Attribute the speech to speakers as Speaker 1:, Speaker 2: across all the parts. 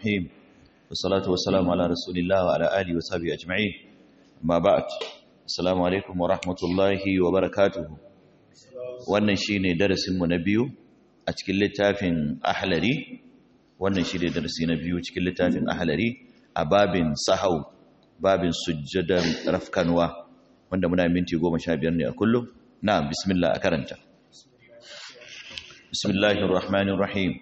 Speaker 1: الرحيم والصلاة والسلام على رسول الله وعلى آله وصحبه أجمعين ما بعد السلام عليكم ورحمة الله وبركاته wannan shine darasin mu na biyu a cikin littafin ahlari wannan shine darasi na biyu cikin littafin ahlari a babin sahau babin sujjadan rafkanwa wanda muna minti 15 ne a kullum na bismillah a karanta bismillahir rahmanir rahim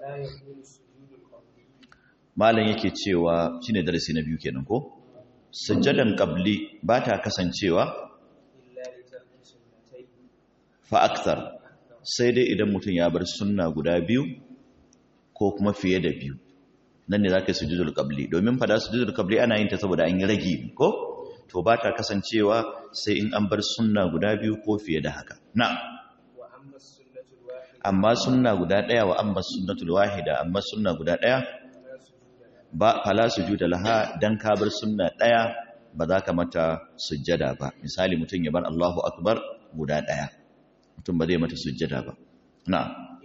Speaker 1: malam yake cewa shine darasi na biyu kenan ko sujjadan qabli ba ta kasancewa fa akthar sai dai idan mutum ya bar sunna guda biyu ko kuma fiye da biyu nan ne zaka yi sujudul qabli domin fada sujudul qabli ana yin ta saboda an yi ragi ko to ba ta kasancewa sai in an bar sunna guda biyu ko fiye da haka na amma sunna guda daya wa amma sunnatul wahida amma sunna guda daya ba fala sujuda laha dan ka bar sunna daya ba za ka mata sujjada ba misali mutum ya bar Allahu akbar guda daya mutum ba zai mata sujjada ba na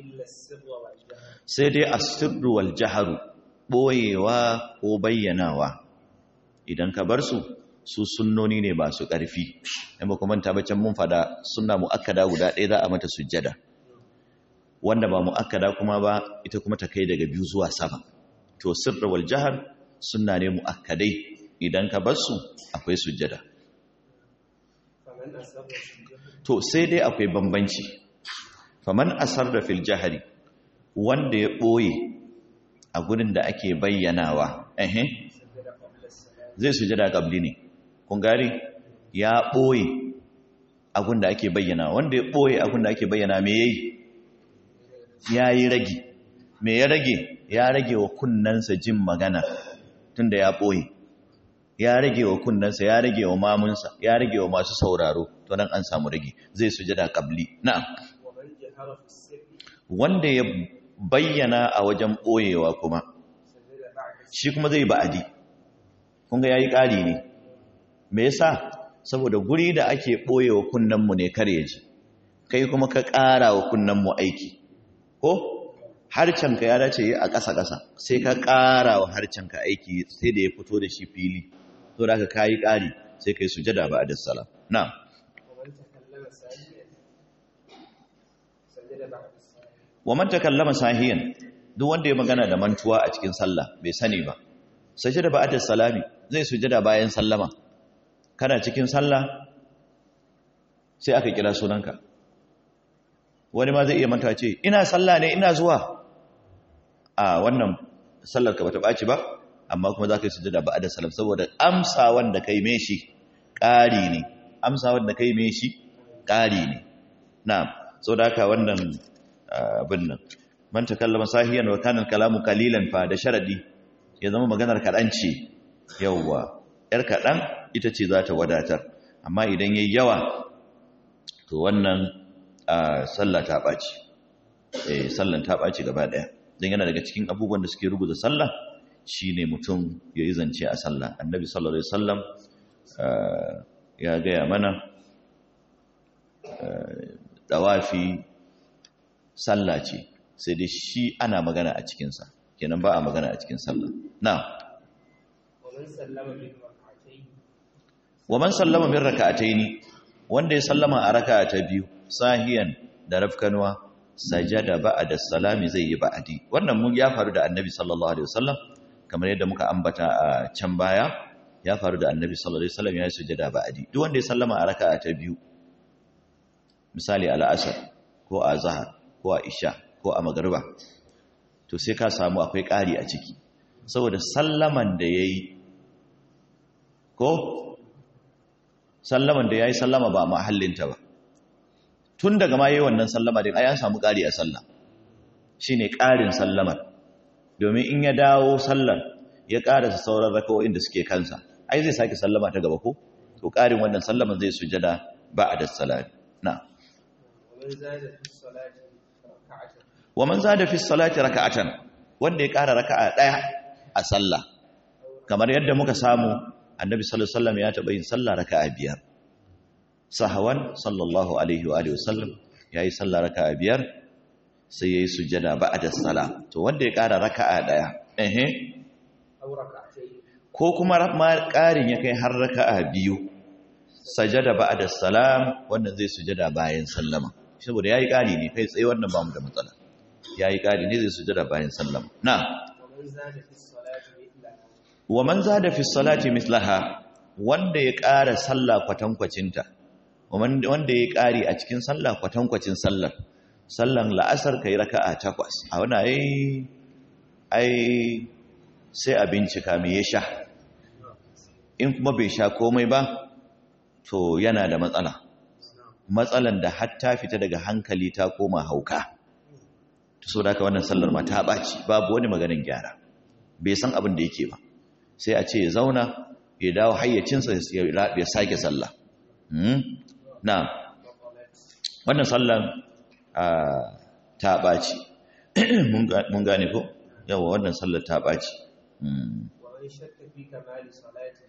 Speaker 1: sai dai asirru wal jaharu boyewa ko bayyanawa idan ka bar su su sunnoni ne ba su ƙarfi in ba kuma tabbacin mun fada sunna muakkada guda ɗaya za a mata sujjada wanda ba muakkada kuma ba ita kuma ta kai daga biyu zuwa sama to sirru wal jahar sunna ne muakkadai idan ka bar su akwai sujjada to sai dai akwai bambanci faman asar da fil jahari wanda ya ɓoye a gurin da ake bayyanawa ehe zai sujada qabli ne kun gari ya ɓoye a gurin da ake bayyana wanda ya ɓoye a gurin da ake bayyana me yayi yayi rage me ya rage ya rage wa kunnansa jin magana tunda ya ɓoye ya rage wa kunnansa ya rage wa mamunsa ya rage wa masu sauraro to nan an samu rage zai sujada qabli na'am wanda ya bayyana a wajen boyewa kuma shi kuma zai ba'adi kun ga yayi ƙari ne me yasa saboda guri da ake boyewa kunnanmu ne kare ji kai kuma ka ƙara wa kunnanmu aiki ko harcenka ya dace yi a ƙasa-ƙasa sai ka ƙara wa harcenka aiki sai da ya fito da shi fili to da ka kayi ƙari sai kai sujada ba da salam na wa man takallama sahiyan duk wanda ya magana da mantuwa a cikin sallah bai sani ba sujada ba da salami zai sujada bayan sallama kana cikin sallah sai aka kira sunanka wani ma zai iya manta ce ina sallah ne ina zuwa a wannan sallar ka bata ɓaci ba amma kuma za ka yi sujada ba da salam saboda amsa wanda kai me shi ƙari ne amsa wanda kai me shi ƙari ne na so da haka wannan abin nan man takallama sahiyan wa kana kalamu qalilan fa da sharadi ya zama maganar kaɗan ce yawwa yar kaɗan ita ce za ta wadatar amma idan yayi yawa to wannan sallah ta ɓaci eh sallan ta ɓaci gaba ɗaya don yana daga cikin abubuwan da suke rubuta sallah shine mutum ya yi zance a sallah annabi sallallahu alaihi wasallam ya gaya mana dawafi sallah ce sai dai shi ana magana a cikinsa kenan ba a magana a cikin sallah na wa man sallama min raka'ataini wanda ya sallama a raka'a ta biyu sahiyan da rafkanwa sajada ba'da salami zai yi ba'adi wannan mun ya faru da annabi sallallahu alaihi wasallam kamar yadda muka ambata a can baya ya faru da annabi sallallahu alaihi wasallam ya sujada ba'adi duk wanda ya sallama a raka'a ta biyu misali al-asr ko a zahar ko a isha ko a magriba to sai ka samu akwai ƙari a ciki saboda sallaman da yayi ko sallaman da yayi sallama ba mahallinta ba tun daga ma yi wannan sallama din ai an samu ƙari a sallah shine ƙarin sallamar domin in ya dawo sallar ya ƙarasa sauran rakawoyin da suke kansa ai zai sake sallama ta gaba ko to ƙarin wannan sallaman zai sujada ba'da salati na wa man zada fi salati raka'atan wanda ya ƙara raka'a ɗaya a sallah kamar yadda muka samu annabi sallallahu alaihi wasallam ya taɓa yin sallah raka'a biyar sahawan sallallahu alaihi wa alihi wasallam yayi sallah raka'a biyar sai yayi sujada ba'da salam to wanda ya ƙara raka'a daya eh
Speaker 2: أو ركعتين
Speaker 1: ko kuma ma ƙarin ya kai har raka'a biyu sajada ba'da salam wannan zai sujada bayan sallama saboda yayi ƙari ne kai tsaye wannan ba mu da matsala yayi ƙari ne zai sujada bayan sallama na
Speaker 2: ومن زاد في الصلاة مثلها
Speaker 1: wa man zada fi salati mislaha wanda ya ƙara sallah kwatankwacinta wanda ya ƙari a cikin sallah kwatankwacin sallar sallan la'asar kai raka'a takwas a wani ai ai sai a bincika me ya sha in kuma bai sha komai ba to yana da matsala matsalan da hatta fita daga hankali ta koma hauka to so da haka wannan sallar ma ta ɓaci babu wani maganin gyara bai san abin da yake ba sai a ce ya zauna ya dawo hayyacinsa ya sake sallah na wannan sallan ta ɓaci mun gane ko yawa wannan sallar ta ɓaci
Speaker 2: ومن شك في كمال صلاته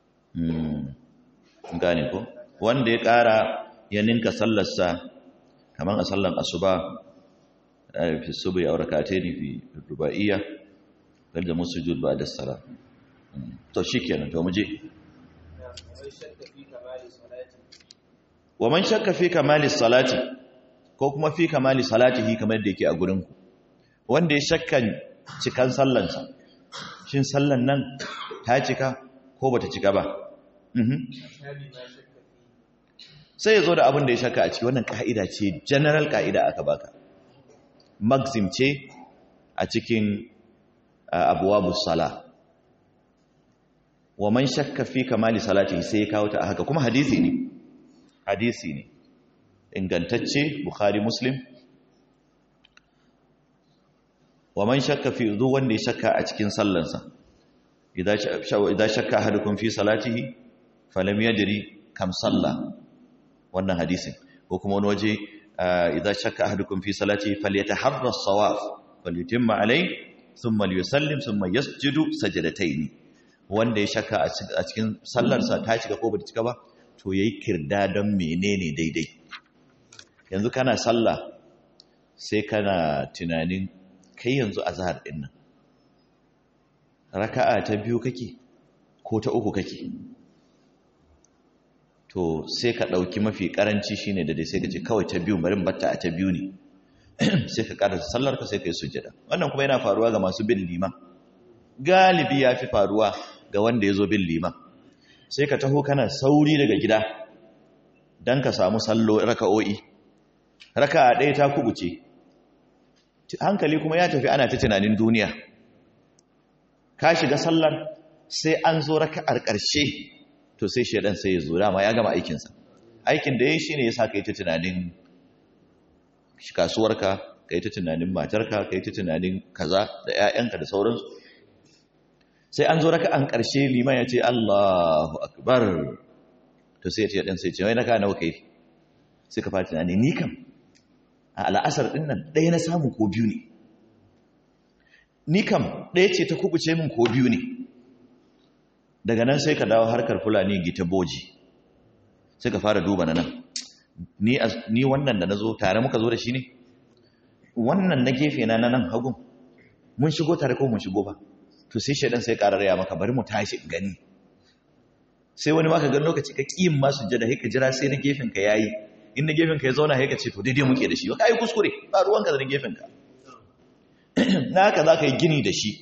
Speaker 1: gane ko wanda ya ƙara ya ninka sallarsa kamar a sallan asuba fi subu ya auraka ne fi ruba'iyya da musu jud ba da sara to shi kenan to muje
Speaker 2: ومن شك في كمال صلاته
Speaker 1: wa man shakka fi kamali salati ko kuma fi kamali salatihi kamar da yake a gurin ku wanda ya shakkan cikan sallansa shin sallan nan ta cika ko bata cika ba mhm
Speaker 2: أتى بما شك فيه
Speaker 1: sai ya zo da abin da ya shakka a ciki wannan ka'ida ce general ka'ida aka baka maxim ce a cikin abuwabus sala wa man shakka fi kamali salati sai ya kawo ta a haka kuma hadisi ne hadisi ne ingantacce bukhari muslim wa man shakka fi duk wanda ya shakka a cikin sallansa idan shakka ahadukum fi salatihi falam yadri kam salla wannan hadisin ko kuma wani waje idan shakka ahadukum fi salatihi falyataharra as-sawab falyutimma alai thumma liyusallim thumma yasjudu sajdatayn wanda ya shakka a cikin sallarsa ta cika ko bata cika ba to yayi kirda don menene daidai yanzu kana sallah sai kana tunanin kai yanzu azhar din nan raka'a ta biyu kake ko ta uku kake to sai ka ɗauki mafi ƙaranci shine da dai sai ka ce kawai ta biyu barin batta a ta biyu ne sai ka ƙarasa sallar ka sai ka yi sujjada wannan kuma yana faruwa ga masu bin liman galibi ya fi faruwa ga wanda ya zo bin liman sai ka taho kana sauri daga gida don ka samu sallo raka'o'i raka'a ɗaya ta kubuce hankali kuma ya tafi ana ta tunanin duniya ka shiga sallar sai an zo raka'ar ƙarshe to sai shaidan sai ya zo dama ya gama aikinsa aikin da ya yi shi ne ya sa ka yi ta tunanin kasuwarka ka yi ta tunanin matarka ka yi ta tunanin kaza da 'ya'yanka da sauransu sai an zo raka'an ƙarshe liman ya ce Allahu akbar to sai ya ce ɗan sai ce wai na ka nawa kai sai ka fara tunani ni kam a al'asar ɗin nan ɗaya na samu ko biyu ne ni kam ɗaya ce ta kubuce min ko biyu ne daga nan sai ka dawo harkar fulani gita boji sai ka fara duba na nan ni wannan da na zo tare muka zo da shi ne wannan na gefe na nan hagun mun shigo tare ko mun shigo ba to sai shaidan sai ƙarar ya maka bari mu tashi gani sai wani maka gan lokaci ka ƙiyin masu jada sai ka jira sai na gefen ka yayi in na gefen ka ya zauna sai ka ce to daidai muke da shi ka yi kuskure ba ruwanka da na gefen ka naka za ka yi gini da shi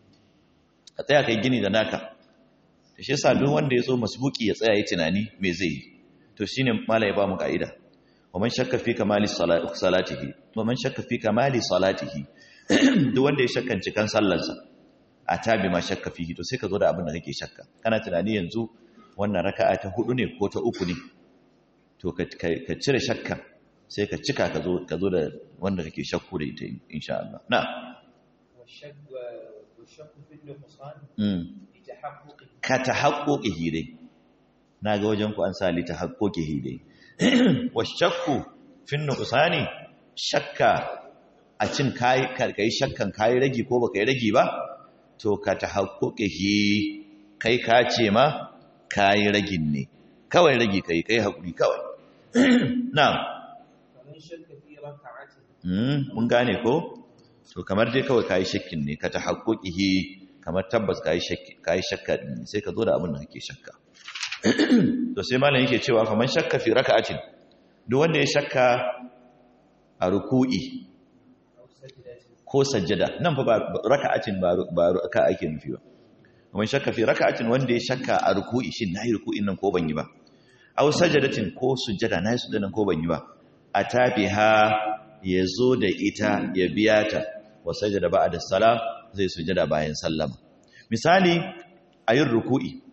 Speaker 1: ka tsaya ka yi gini da naka da shi yasa duk wanda ya zo masbuki ya tsaya yi tunani me zai yi to shine mala ya ba mu ka'ida wa man shakka fi kamali salatihi wa man shakka fi kamali salatihi duk wanda ya shakkan cikan sallarsa a tabi ma shakka fihi to sai ka zo da abin da kake shakka kana tunani yanzu wannan raka'a ta hudu ne ko ta uku ne to ka cire shakka sai ka cika ka zo ka zo da wanda kake shakku da ita insha Allah na
Speaker 2: والشك والشك في النقصان
Speaker 1: mm
Speaker 2: لتحقق
Speaker 1: ka tahaqquqihi dai naga wajen ku an sa li tahaqquqihi dai washakku fin nuqsani shakka a cin kai kai shakkan kai ragi ko baka yi ragi ba to ka tahaqquqihi kai ka ce ma kai ragin ne kawai ragi kai kai hakuri kawai na'am
Speaker 2: فمن شك في ركعة
Speaker 1: mm mun gane ko to kamar dai kawai kai shakkin ne ka tahaqquqihi kamar tabbas ka yi shakka din sai ka zo da abin da kake shakka to sai malam yake cewa faman shakka fi raka'atin duk wanda ya shakka a ruku'i ko sajjada nan fa ba raka'atin ba ba raka'a ake nufi ba faman shakka fi raka'atin wanda ya shakka a ruku'i shin nayi ruku'in nan ko ban yi ba aw sajadatin ko sujjada nayi sujjadan ko ban yi ba atabiha yazo da ita ya biya ta wa sajada ba'da salam zai sujjada bayan sallama misali ayin ruku'i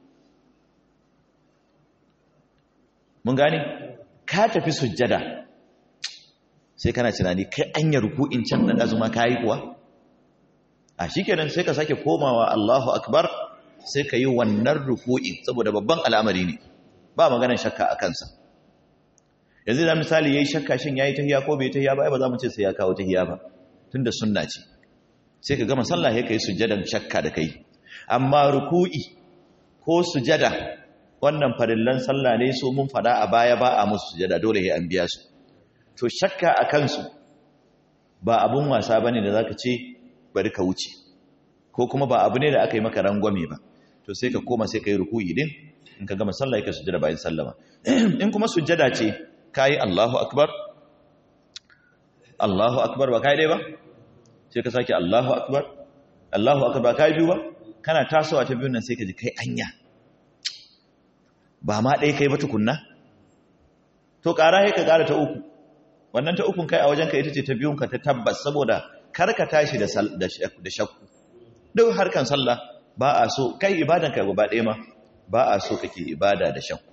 Speaker 1: mun gane ka tafi sujjada sai kana tunani kai anya ruku'in can da azuma kai kuwa a shikenan sai ka sake komawa Allahu akbar sai ka yi wannan ruku'in saboda babban al'amari ne ba maganar shakka a kansa yanzu da misali yayi shakka shin yayi tahiya ko bai tahiya ba ai ba za mu ce sai ya kawo tahiya ba tunda sunna ce sai ka gama sallah sai kai sujjadan shakka da kai amma ruku'i ko sujada wannan farillan sallah ne so mun fada a baya ba a musu sujada dole sai an biya su to shakka a kansu ba abun wasa bane da zaka ce bari ka wuce ko kuma ba abu ne da aka yi maka rangwame ba to sai ka koma sai ka yi ruku'i din in ka gama sallah ka sujada bayan sallama in kuma sujada ce kai Allahu akbar Allahu akbar ba kai dai ba sai ka sake Allahu akbar Allahu akbar kai biyu ba kana tasowa ta biyun nan sai ka ji kai anya ba ma ɗaya kai ba tukunna to ƙara ya ka ƙara ta uku wannan ta ukun kai a wajenka ita ce ta biyunka ta tabbas saboda kar ka tashi da shakku duk harkan sallah ba a so kai ibadan ka gaba ɗaya ma ba a so kake ibada da shakku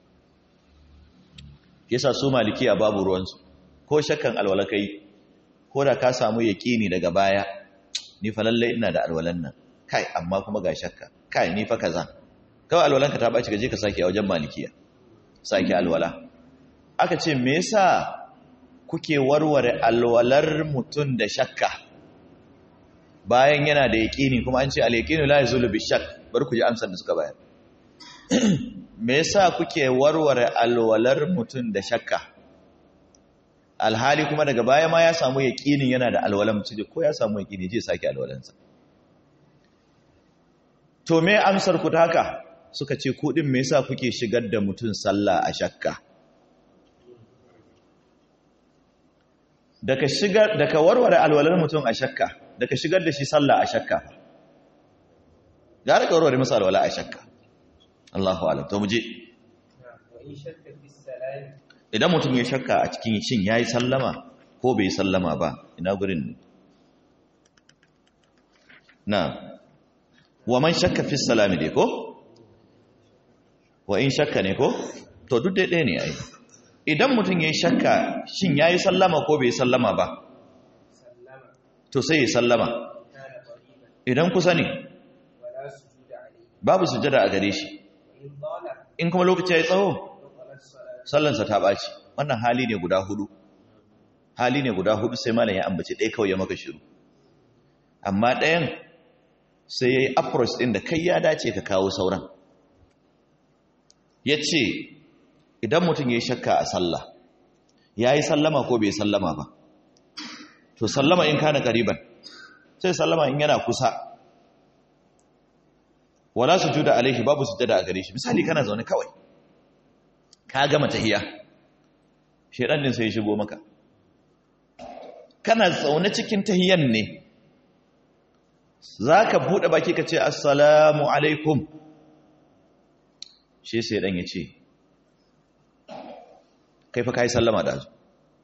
Speaker 1: yasa su maliki a babu ruwansu ko shakkan alwala kai ko da ka samu yaƙini daga baya ni fa lallai ina da alwalan nan kai amma kuma ga shakka kai ni fa kaza kawai alwalanka ta baci gaje ka sake a wajen malikiya sake alwala aka ce me yasa kuke warware alwalar mutum da shakka bayan yana da yaqini kuma an ce al-yaqinu la yazulu bi shakk bar ku ji amsar da suka bayar me yasa kuke warware alwalar mutum da shakka alhali kuma daga baya ma ya samu yaqinin yana da alwalan mutum ko ya samu yaqini je sake alwalansa to me amsar ku ta haka suka ce ku din me yasa kuke shigar da mutum sallah a shakka daga shigar daga warware alwalar mutum a shakka daga shigar da shi sallah a shakka gara ka warware masa alwala a shakka Allahu a'lam to muje idan mutum ya shakka a cikin shin yayi sallama ko bai sallama ba ina gurin ne na wa man shakka fi salami dai ko wa in shakka ne ko to duk dai ɗaya ne ai idan mutum ya yi shakka shin ya yi sallama ko bai sallama ba to sai ya sallama idan kusa ne babu sujada a gare shi in kuma lokaci ya yi tsawo sallansa ta ɓaci wannan hali ne guda hudu hali ne guda hudu sai malam ya ambace ɗaya kawai ya maka shiru amma ɗayan sai ya yi approach ɗin da kai ya dace ka kawo sauran ya ce idan mutum ya yi shakka a sallah ya yi sallama ko bai sallama ba to sallama in kana ƙariban sai sallama in yana kusa wala su juda alaihi babu su jada a gare shi misali kana zaune kawai ka gama tahiya shaidan din sai ya shigo maka kana zaune cikin tahiyan ne za ka buɗe baki ka ce assalamu alaikum shi sai ɗan ya ce kai fa ka yi sallama da su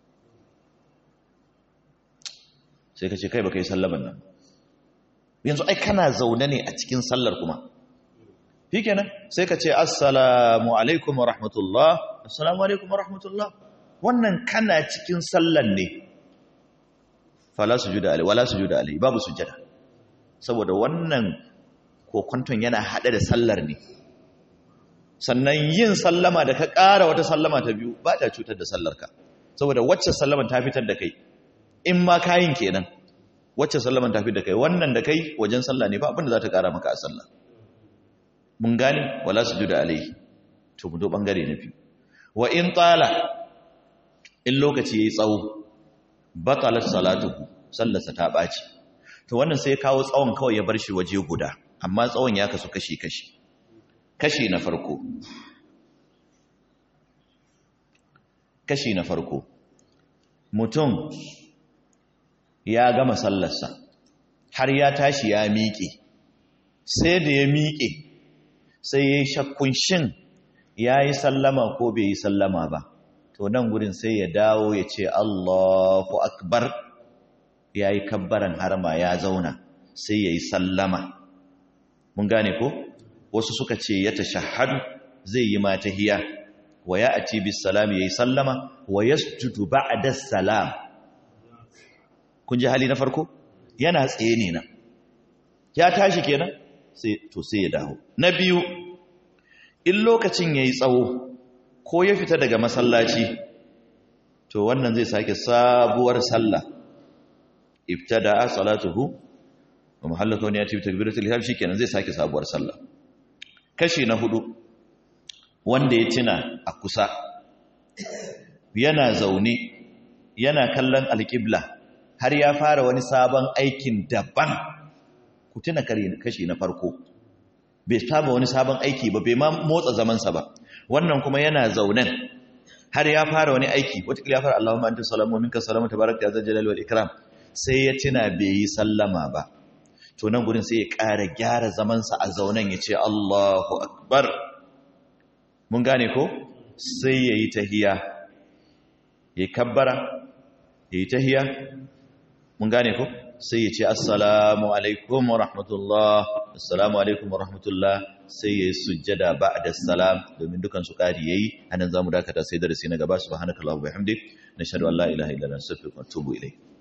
Speaker 1: sai ka ce kai ba ka yi sallaman nan yanzu ai kana zaune ne a cikin sallar kuma shi kenan sai ka ce assalamu alaikum wa rahmatullah assalamu alaikum wa rahmatullah wannan kana cikin sallar ne fala sujuda alai wala sujuda alai babu sujada saboda wannan kokonton yana haɗe da sallar ne sannan yin sallama da ka ƙara wata sallama ta biyu ba ta cutar da sallarka saboda wacce sallaman ta fitar da kai in ma kayin kenan wacce sallaman ta fitar da kai wannan da kai wajen sallah ne ba abinda za ta ƙara maka a sallah mun gane wala su juda alaihi to mu do bangare na biyu wa in tsala in lokaci yayi tsawo batalat salatuhu sallarsa ta ɓaci to wannan sai ya kawo tsawon kawai ya bar shi waje guda amma tsawon ya kasu kashi-kashi kashi na farko kashi na farko mutum ya gama sallarsa har ya tashi ya miƙe sai da ya miƙe sai ya yi shakkun shin ya yi sallama ko bai yi sallama ba to nan gurin sai ya dawo ya ce Allahu akbar ya yi kabbaran harma ya zauna sai ya yi sallama mun gane ko wasu suka ce ya tashahhadu zai yi mata hiya wa ya ati bis salam ya yi sallama wa yasjudu ba'da salam kun ji hali na farko yana tsaye ne nan ya tashi kenan sai to sai ya dawo na biyu in lokacin yayi tsawo ko ya fita daga masallaci to wannan zai sake sabuwar sallah ibtada salatuhu wa mahallatu ne ya tafi takbiratul ihram shikenan zai sake sabuwar sallah kashi na hudu wanda ya tuna a kusa yana zaune yana kallon alƙibla har ya fara wani sabon aikin daban ku tuna kashi na farko bai saba wani sabon aiki ba bai ma motsa zamansa ba wannan kuma yana zaunen har ya fara wani aiki wataƙila ya fara Allahumma anta salamu minka salamu tabaraka ya zal wal ikram sai ya tuna bai yi sallama ba to nan gurin sai ya ƙara gyara zamansa a zaunen ya ce Allahu akbar mun gane ko sai ya yi tahiya ya kabbara ya yi tahiya mun gane ko sai ya ce assalamu alaikum wa rahmatullah assalamu alaikum wa rahmatullah sai ya yi sujjada ba'da salam domin dukan su ƙari yayi anan zamu dakata sai darasi na gaba subhanakallahumma wa bihamdik nashhadu an la ilaha illa anta astaghfiruka wa atubu ilayk